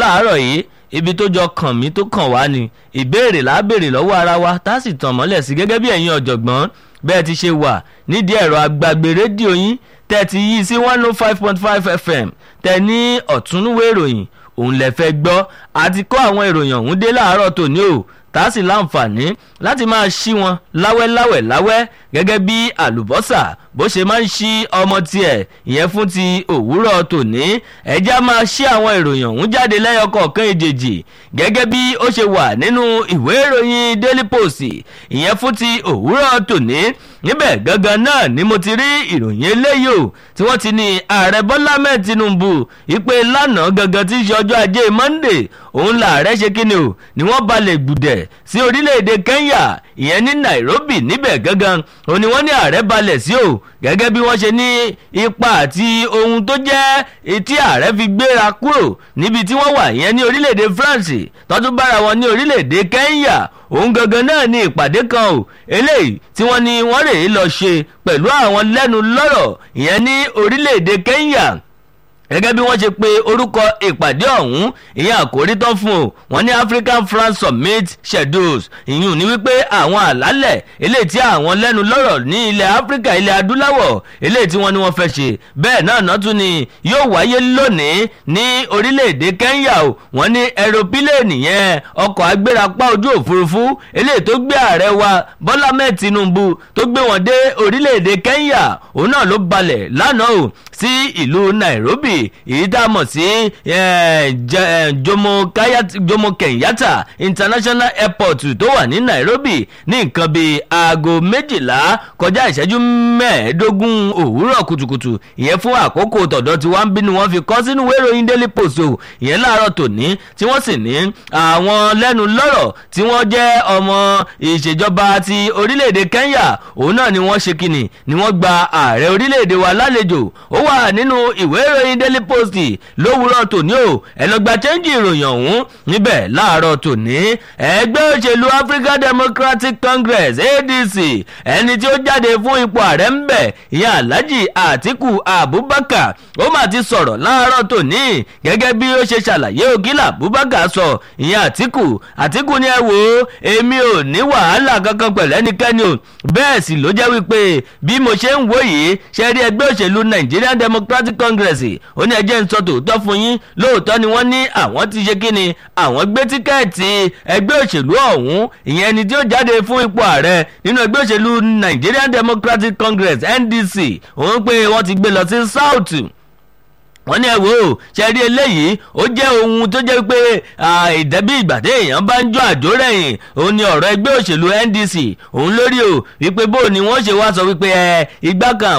láàárọ̀ yìí ibi tó jọ kàn mí tó kàn wá ni ìbéèrè là á béèrè lọ́wọ́ ara wa tá a sì tàn mọ́lẹ̀ sí gẹ́gẹ́ bí ẹ̀yin ọ̀jọ̀gbọ́n bẹ́ẹ̀ ti ṣe wà nídìí ẹ̀rọ agbàgbé rédíò yín tẹ́ ti yí sí one oh five point five fm tẹ́ ní ọ̀túnúwé ìròyìn òun lè fẹ́ gbọ́ àti kó àwọn ìròyìn ọ̀hún dé láàárọ̀ tòní o tá a sì láǹfààní láti máa ṣí wọn láwẹ́láwẹ̀ láwẹ́ gẹ́gẹ́ bí àlùbọ́sà bó ṣe máa ń ṣí ọmọ tiẹ̀ ìyẹn fún ti òwúrọ̀ tòní ẹ̀já máa ṣí àwọn ìròyìn ọ̀hún jáde lẹ́yọ kọ̀ọ̀kan ìjèjì gẹ́gẹ́ bí ó ṣe wà nínú ìwé ìròyìn daily post ìyẹn fún ti òwúrọ̀ tòní níbẹ̀ gangan náà ni mo ti rí ìròyìn eléyìí o tí wọ́n ti ní ààrẹ bọ́lá mẹ́ẹ̀ tinubu ìpè lánàá gangan tí í ṣe ọjọ́ ajé monday òun làárẹ̀ ṣe kíni o ni wọ́n balẹ̀ gbùdẹ̀ sí orílẹ̀-èdè kenya ìyẹn ní nairobi níbẹ̀ gangan òun ni wọ́n ní ààrẹ balẹ̀ sí o gẹ́gẹ́ bí wọ́n ṣe ní ipa àti ohun tó jẹ́ etí ààrẹ fi gbéra kúrò níbi tí wọ́n wà ìyẹn ní orílẹ̀-èdè france tọ́tún bára wọn ní orílẹ̀-èdè kenya òun gangan náà ní ìpàdé kan o eléyìí tí wọ́n ní wọ́n rèé lọ ṣe pẹ̀lú àwọn lẹ́nu lọ́rọ̀ ìyẹn ní orílẹ̀-èdè kenya gẹ́gẹ́ bí wọ́n ṣe pe orúkọ ìpàdé ọ̀hún ìyẹn àkórí tán fún o wọ́n ní african france summit schedules ìyún ní wípé àwọn àlálẹ̀ eléyìí tí àwọn lẹ́nu lọ́rọ̀ ní ilẹ̀ áfíríkà ilẹ̀ adúláwọ̀ eléyìí tí wọ́n ní wọ́n fẹ́ ṣe bẹ́ẹ̀ náà náà tún ni yóò wáyé lónìí ní orílẹ̀-èdè kenya o wọ́n ní aeropílẹ̀nì yẹn ọkọ̀ agbérapá ojú òfurufú eléyìí tó gbé ààrẹ wa bọ́lá mẹ́ẹ̀ tinubu tó gbé wọn dé orílẹ̀-èdè kenya òun náà ló balẹ̀ lánàá o sí ìlú nairobi èyí tá a mọ̀ sí jomo kenyatta international airport tó wà ní nairobi ní nǹkan bíi aago méjìlá kọjá ìṣẹ́jú mẹ́ẹ̀ẹ́dógún òwúrọ̀ kùtùkùtù ìyẹn fún àkókò tọ̀dọ̀ tí wọ́n ń bínú wọn fi kọ́ sínú wéròyìn daily post o ìyẹn láàárọ̀ tòní tí wọ́n sì ní àwọn lẹ́nu lọ́rọ̀ tí wọ́n jẹ́ ọmọ ìṣèjọba ti orílẹ̀-èdè kenya òun náà ni wọ́n ṣe kíni ni wọ́n gba ààrẹ orílẹ̀-èdè wa lálejò ó wà nínú ìwé ìròyìn daily post lówùúrọ̀ tòní o ẹ̀lọ́gba chẹ́ńjì ìròyìn ọ̀hún níbẹ̀ láàárọ̀ tòní ẹgbẹ́ òṣèlú african democratic congress adc ẹni tí ó jáde fún ipò ààrẹ ń bẹ̀ ìyẹn alhaji atiku abubakar ó mà ti sọ̀rọ̀ láàárọ̀ tòní gẹ́gẹ́ bí ó ṣe ṣàlàyé ògìlà abubakar sọ ìyẹn atiku atiku ni ẹ wò ó èmi ò ní wàhálà kankan pẹ̀lú ẹnikẹ́ni o bẹ́ẹ̀ sì ló jẹ́ wípé bí mo ṣe ń wò yìí ṣe rí ẹgbẹ́ òṣèlú nigerian democratic congress ó ní ẹjẹ́ ń sọ tòótọ́ fún yín lóòótọ́ ni wọ́n ní àwọn ti ṣe kí ni àwọn gbé tíkẹ́ẹ̀tì ẹgbẹ́ òṣèlú ọ̀hún ìyẹn ẹni tí ó jáde fún ipò ààrẹ nínú ẹgbẹ́ òṣèlú nigerian democratic congress ndc òun pé wọ́n ti gbé lọ sí south wọ́n ní ẹ wò ó ṣe rí eléyìí ó jẹ́ ohun tó jẹ́ pé ìdẹ́bí ìgbà tí èèyàn bá ń jó àjò rẹ̀yìn òun ni ọ̀rọ̀ ẹgbẹ́ òṣèlú ndc òun lórí o wípé bó ni wọ́n ṣe wá sọ wípé ẹ igbá kan